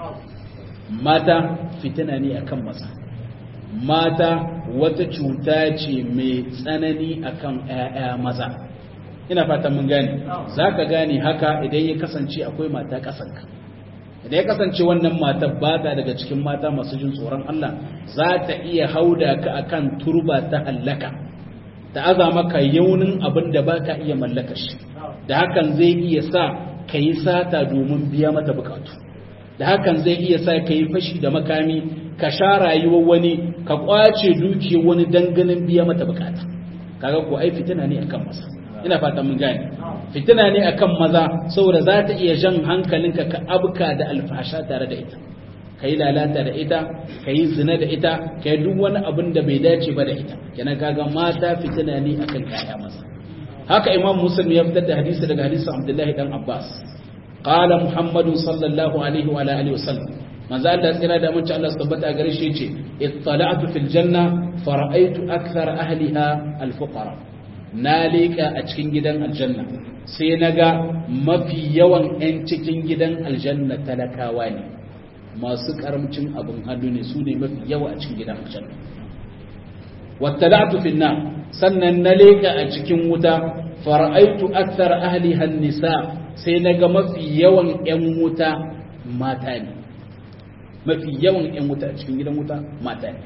A: mata fitina ne akan maza mata wata cuta ce mai tsanani akan ‘ya'ya maza ina fatan mun gane za ka gane haka idan ya kasance akwai mata ƙasanka idan ya kasance wannan mata ba ta daga cikin mata masu jin tsoron Allah za ta iya hauda ka akan turba ta hallaka ta aza maka yaunin abin da ba ka iya mallaka shi da hakan zai iya sa ka yi sata domin biya mata bukatu da hakan zai iya sa ka yi fashi da makami ka sha rayuwar wani ka kwace dukiyar wani danganin biya mata bukata kaga ko ai fitina ne akan maza ina fatan mun gane fitina ne akan maza saboda za ta iya jan hankalinka ka abka da alfasha tare da ita ka yi lalata da ita ka yi zina da ita ka yi duk wani abin da bai dace ba da ita kenan kaga mata fitina ne akan kaya maza haka imam muslim ya fitar da hadisi daga hadisin abdullahi dan abbas qala muhammadu sallallahu alaihi wa alihi wasallam manzo Allah tsira da mun ci Allah tabbata gare shi yace ittala'tu fil janna fara'aytu akthar ahliha al fuqara na leka a cikin gidan aljanna sai naga mafi yawan yan cikin gidan aljanna talakawa ne masu karamcin abin hannu ne su ne mafi yawa a cikin gidan aljanna wattala'tu fil nar sannan na leka a cikin wuta fara'aitu akthar ahliha nisa sai naga mafi yawan yan wuta mata ne mafi yawan yan wuta a cikin gidan wuta mata ne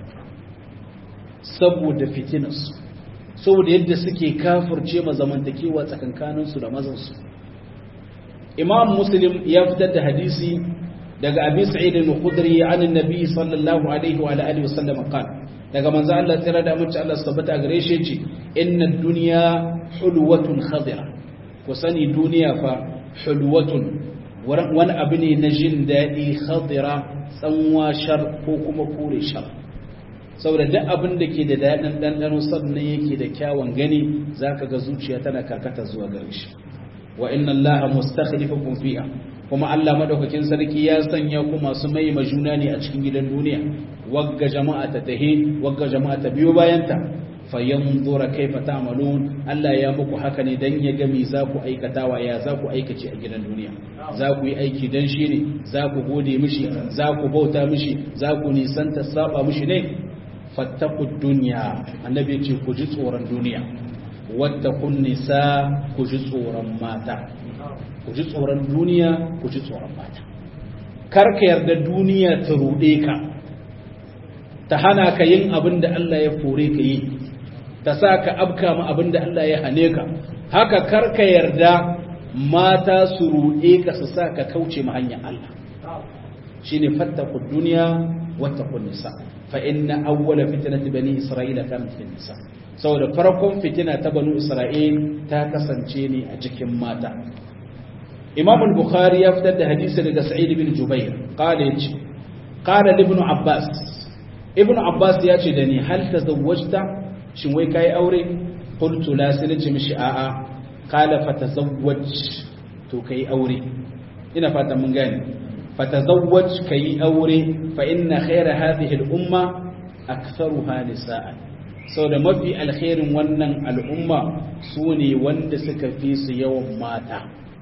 A: saboda fitinarsu saboda yadda suke kafirce ma zamantakewa tsakankaninsu da mazansu imam muslim ya fitar da hadisi daga abi sa'id al-khudri an annabi sallallahu alaihi wa alihi wa sallam qala daga manzo Allah tsira da amince Allah tabbata gare shi ce inna dunya hulwatun khadira ku sani duniya fa hulwatun wani abu ne na jin daɗi khadira tsanwa shar ko kuma kore shar saboda duk abin da ke da daɗin ɗanɗano sannan yake da kyawun gani zaka ga zuciya tana karkata zuwa gare shi wa inna allaha mustakhlifukum fiha kuma Allah madaukakin sarki ya sanya ku masu mai majuna ne a cikin gidan duniya wagga jama'a ta tahi wagga jama'a ta biyo bayanta fayanzura kaifa ta'malun Allah ya muku haka ne dan ya ga me za ku aikatawa ya za ku aikace a gidan duniya za ku yi aiki dan shi ne za ku gode mishi za ku bauta mishi za ku nisanta saba mishi ne fattaqud dunya annabi ya ce ku ji tsoron duniya wattaqun nisa ku ji tsoron mata ku ji tsoron duniya ku ji tsoron mata kar ka yarda duniya ta rude ka ta hana ka yin abin da Allah ya fore ka yi ta sa ka abka ma abin da Allah ya hane ka haka kar ka yarda mata su rude ka su sa ka kauce ma hanyar Allah shine fattaku duniya wattaqun nisa fa inna awwala fitnati bani isra'ila kanat fi nisa saboda farkon fitina ta banu isra'il ta kasance ne a cikin mata imam al-bukhari ya fitar da hadisi daga sa'id bin jubair qala yace qala ibn abbas ibn abbas ya ce da ni hal tazawwajta shin wai kai aure qultu la sai nace mishi a'a qala fatazawwaj to kai aure ina fatan mun gane fatazawwaj kai aure fa inna khayra hadhihi al-umma aktharuha nisa'an da mafi alkhairin wannan al'umma su ne wanda suka fi su yawan mata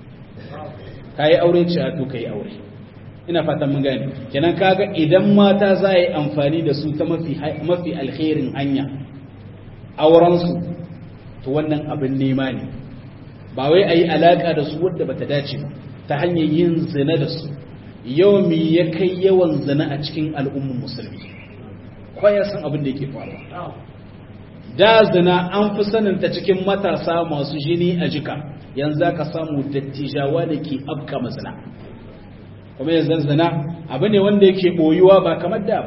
A: ka yi aure ce a to ka yi aure ina fatan mun gani kenan kaga idan mata za a yi amfani da su ta mafi alkhairin hanya aurensu to wannan abin nema ne ba wai a yi alaƙa da su wadda bata dace ba ta hanyar yin zina da su yau mi ya kai yawan zina a cikin al'ummar musulmi kwaya san abin da yake faruwa da zina an fi saninta cikin matasa masu jini a jika yanzu ka samu dattijawa da ke afka mazina kuma yanzu zina abu ne wanda yake boyuwa ba kamar da ba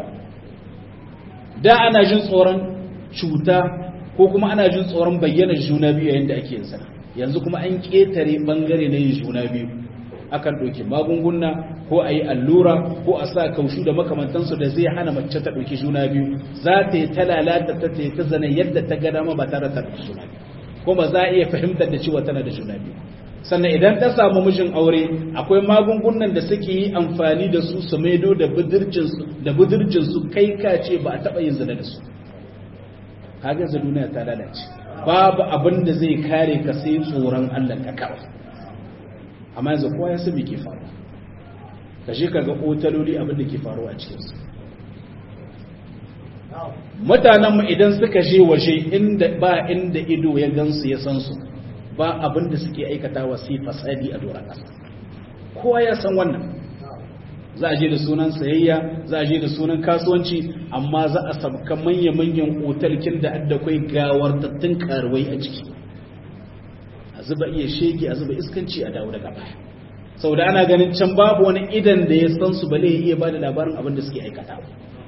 A: da ana jin tsoron cuta ko kuma ana jin tsoron bayyana juna biyu yayin da ake yin zina yanzu kuma an ketare bangare na yin juna biyu akan ɗauki magunguna ko a yi allura ko a sa kaushu da makamantansu da zai hana mace ta ɗauki juna biyu za ta yi ta lalata ta ta yi ta zane yadda ta ga dama ba tare da ɗauki juna biyu kuma za a iya fahimtar da cewa tana da juna biyu sannan idan ta samu mijin aure akwai magungunan da suke yi amfani da su su maido da budurcinsu da budurcinsu kai ka ce ba a taɓa yin zina da su kaga yanzu duniya ta lalace babu abin da zai kare ka sai tsoron Allah ka kawai amma yanzu kowa ya san me ke faruwa ka je ka ga otaloli abin da ke faruwa a cikinsu mutanenmu idan suka je waje inda ba inda ido ya gansu ya san su ba abin da suke aikatawa sai fasadi a doron ƙasa kowa ya san wannan za a je da sunan sayayya za a je da sunan kasuwanci amma za a sabka manya-manyan otalkin da adda kwai gawartattun karuwai a ciki a zuba iya shege a zuba iskanci a dawo daga baya sau da ana ganin can babu wani idan da ya san su bale ya iya ba da labarin abin da suke aikata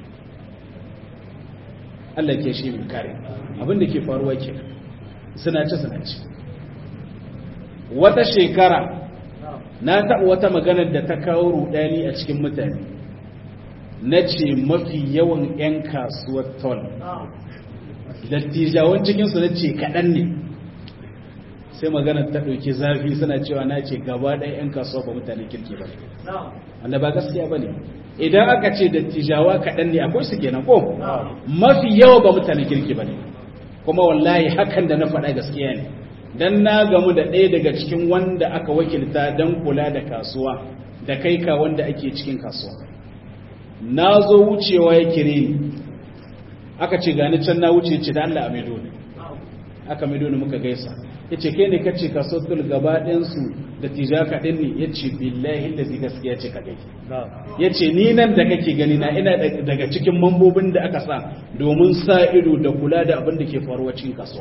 A: Allah ke shi mai kare abin da ke faruwa ke sinace sinace wata shekara na taɓa wata maganar da ta kawo rudani a cikin mutane na ce mafi yawan 'yan kasuwar ton dattijawan cikinsu na ce kaɗan ne sai maganar ta ɗauki zafi suna cewa na ce gaba ɗaya 'yan kasuwa ba mutane kirki ba wanda ba gaskiya ba ne idan aka ce dattijawa kaɗan ne akwai su kenan ko mafi yawa ba mutane kirki ba ne kuma wallahi hakan da na faɗa gaskiya ne dan na gamu da ɗaya daga cikin wanda aka wakilta don kula da kasuwa da kai ka wanda ake cikin kasuwa na zo wucewa ya kire ni aka ce gani can na wuce ce da Allah a maido ne aka maido ne muka gaisa ya ce kai ne kace kasuwar tul gaba ɗinsu da tijaka ɗin ne ya ce billahi da gaskiya ce ka gaiki ya ce ni nan da kake gani na ina daga cikin mambobin da aka sa domin sa ido da kula da abin da ke faruwa cikin kasuwa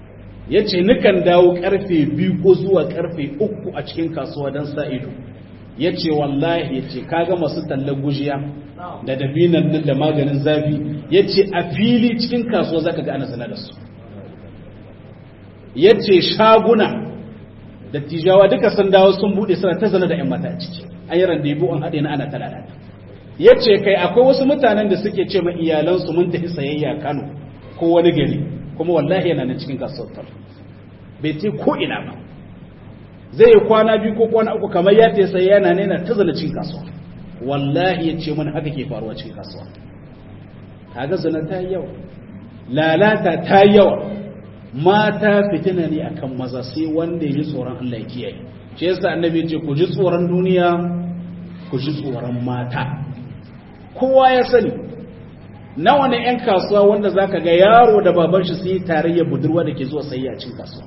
A: ya ce nukan dawo karfe biyu ko zuwa karfe uku a cikin kasuwa don sa ido ya ce wallahi ya ce kaga masu tallar gujiya da dabinan nan da maganin zafi ya ce a fili cikin kasuwa zaka ga ana sana da su ya ce shaguna da tijawa duka sun dawo sun bude suna ta zana da 'yan mata a ciki an yi randebu an haɗe na ana talata ya ce kai akwai wasu mutanen da suke ce ma iyalansu mun tafi sayayya kano ko wani gari kuma wallahi yana nan cikin kasuwar bai ce ko ina ba zai yi kwana biyu ko kwana uku kamar ya ta sai yana nena ta zana cikin kasuwa wallahi ya ce mana haka ke faruwa cikin kasuwa kaga zana ta yawa lalata ta yawa mata fitina ne akan maza sai wanda ya ji tsoron Allah ya kiyaye shi yasa annabi ya ce ku ji tsoron duniya ku ji tsoron mata kowa ya sani nawa ne 'yan kasuwa wanda zaka ga yaro da baban shi sun yi tarayya budurwa da ke zuwa sayayya cikin kasuwa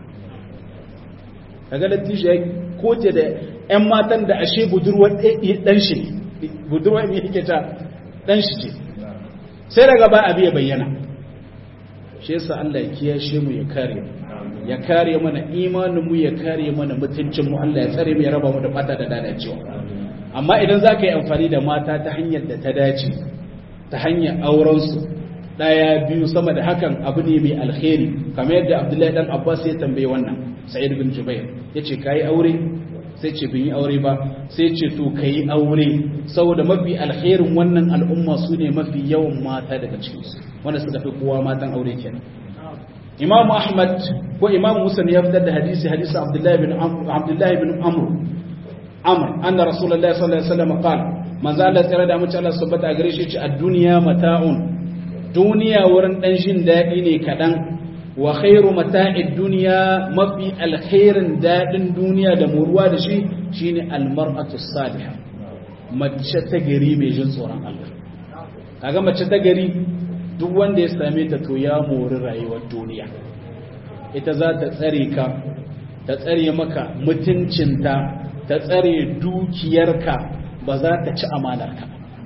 A: kaga lattishi ya kote da 'yan matan da ashe budurwar dan shi budurwar ne yake ta dan shi ce sai daga ba abi ya bayyana shi yasa Allah ya kiyashe mu ya kare mu ya kare mana imanin mu ya kare mana mutuncin mu Allah ya tsare mu ya raba mu da fata da dadacewa amma idan za ka yi amfani da mata ta hanyar da ta dace ta hanyar auren su daya biyu sama da hakan abu ne mai alkhairi kamar yadda Abdullahi dan Abbas ya tambaye wannan Sa'id bin Jubair yace kai aure sai ce bin yi aure ba sai ce to kai aure saboda mafi alkhairin wannan al'umma su ne mafi yawan mata daga cikin su wanda suka fi kowa matan aure kenan Imam Ahmad ko Imam Musa ya fitar da hadisi hadisi Abdullahi bin Abdullahi bin Amr Amr anna Rasulullahi sallallahu alaihi wasallam qala manzo Allah tsira da mace Allah subhanahu a gare shi ce ad-dunya mata'un duniya wurin dan jin dadi ne kadan wa khairu mata'id dunya mafi alkhairin dadin duniya da muruwa da shi shine almar'atu salihah mace ta gari mai jin tsoron Allah kaga mace ta gari duk wanda ya same ta to ya mori rayuwar duniya ita za ta tsare ka ta tsare maka mutuncinta ta tsare dukiyarka ba za ta ci amanarka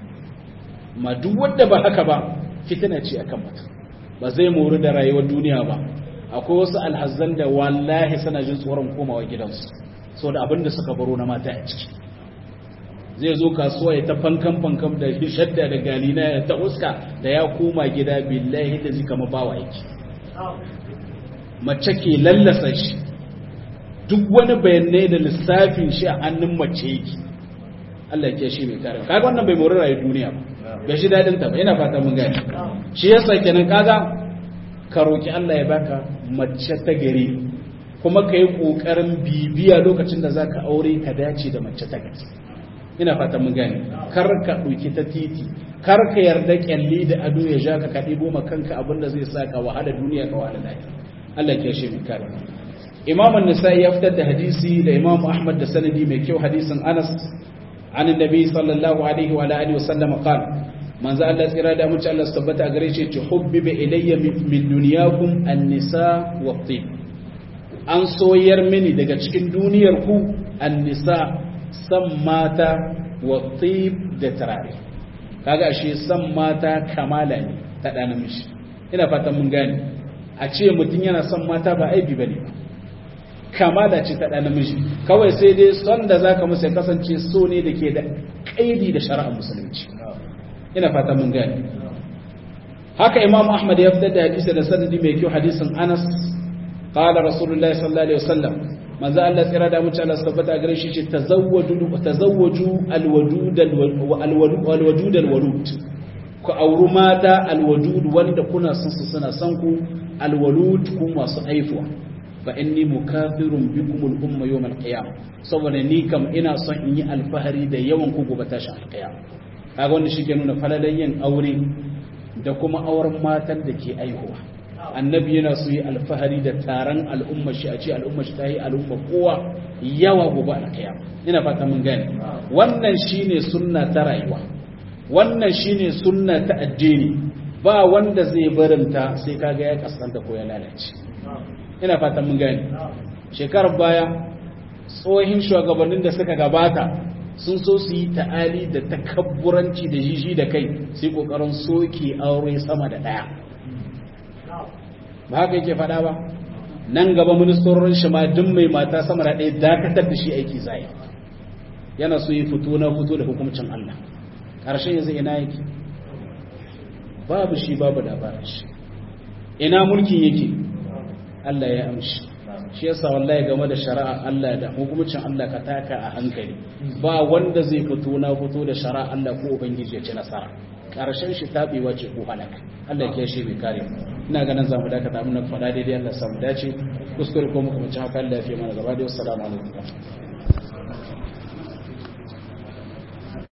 A: ma duk wanda ba haka ba fitina ce akan mutum ba zai mori da rayuwar duniya ba akwai wasu alhazan da wallahi suna jin tsoron komawa gidansu so da abin da suka baro na mata a ciki zai zo kasuwa ya ta fankan fankan da shadda da galina ya ta uska da ya koma gida billahi da zika ma bawa yake mace ke lallasa shi duk wani bayanai da lissafin shi a hannun mace yake Allah ya shi mai kare kaga wannan bai mori rayuwar duniya ba bai shi dadin ta ba yana fata mun gani shi yasa kenan kaga ka roki Allah ya baka mace ta gari kuma ka yi kokarin bibiya lokacin da zaka aure ka dace da mace ta gari ina fata mun gani kar ka ɗauki ta titi kar ka yarda kyalli da ado ya ja ka ka ɗibo ma kanka abin da zai sa ka wahala duniya ka wahala lafiya Allah ya shi mai kare Imam an-Nasa'i ya fitar da hadisi da Imam Ahmad da sanadi mai kyau hadisin Anas عن النبي صلى الله عليه وعلى اله وسلم قال من ذا الله tsira da mutum Allah tabbata gare shi ce hubbiba ilayya min dunyakum an-nisa wat-tib an soyar mini daga cikin duniyar ku an-nisa san mata wat-tib da tarare kaga ashe san mata kamala ne ta da namiji ina fatan mun gane a ce mutum yana son mata ba aibi bane ba kamala ce ta namiji kawai sai dai son da za ka musa kasance so ne da ke da ƙaidi da shari'ar musulunci ina fata mun gani haka imam ahmad ya fitar da hadisi da sanadi mai kyau hadisin anas qala rasulullah sallallahu alaihi wasallam manzo Allah tsira da mutum Allah tabbata gare shi ce tazawwaju tazawwaju alwadud alwadud alwalud ku auri mata alwadud wanda kuna son su suna son ku alwalud ku masu aifuwa fa inni mukafirun bikum al-umma yawm al-qiyam saboda ni kam ina son in yi alfahari da yawan ku gobe tashi al-qiyam kaga wannan shike nuna falalan yin aure da kuma auren matan da ke aihuwa annabi yana so yi alfahari da taron al'umma shi a ce al'umma shi ta yi al'umma kowa yawa gobe al-qiyam ina fata mun gane wannan shine sunna ta rayuwa wannan shine sunna ta addini ba wanda zai barinta sai kaga ya kaskanta ko ya lalace ina fatan mun gani shekarar baya tsohin shugabannin da suka gabata sun so su yi ta'ali da takabburanci da jiji da kai sai kokarin soke aure sama da daya ba haka yake fada ba nan gaba ministorin shi ma duk mai mata sama da daya dakatar da shi aiki zai yana so yi fito na fito da hukuncin Allah ƙarshen yanzu ina yake babu shi babu labarin shi ina mulkin yake Allah ya amshi shi yasa wallahi game da shari'a Allah da hukuncin Allah ka taka a hankali ba wanda zai fito na fito da shari'a Allah ko ubangiji ya ci nasara karshen shi tabewa ce ko halaka Allah ya shi bai kare ina ganin zamu dakata mun faɗa daidai Allah ya samu dace kuskure ko muka mace haka Allah ya fi mana gaba da assalamu alaikum